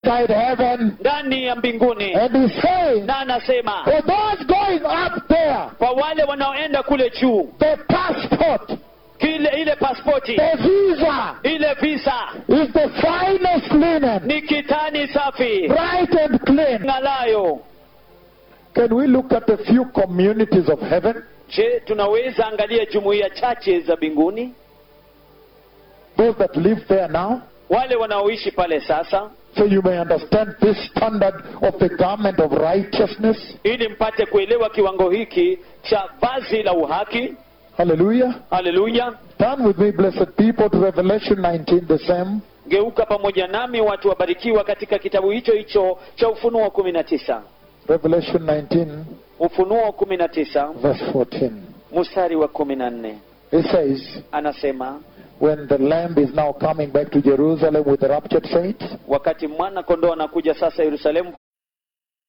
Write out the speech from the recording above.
inside heaven. ndani ya mbinguni And he's saying, na anasema for those going up there, kwa wale wanaoenda kule juu the passport, kile ile paspoti the visa ile visa is the finest linen, ni kitani safi bright and clean. ng'alayo Can we look at a few communities of heaven? je tunaweza angalia jumuiya chache za mbinguni Those that live there now? wale wanaoishi pale sasa So you may understand this standard of the garment of righteousness. ili mpate kuelewa kiwango hiki cha vazi la uhaki Hallelujah. haleluya Turn with me, blessed people, to Revelation 19, the same. geuka pamoja nami watu wabarikiwa katika kitabu hicho hicho cha ufunuo kumi na tisa Revelation 19, ufunuo kumi na tisa verse 14. mstari wa kumi na nne It says, anasema When the Lamb is now coming back to Jerusalem with the raptured saints, wakati mwana kondoo anakuja sasa yerusalemu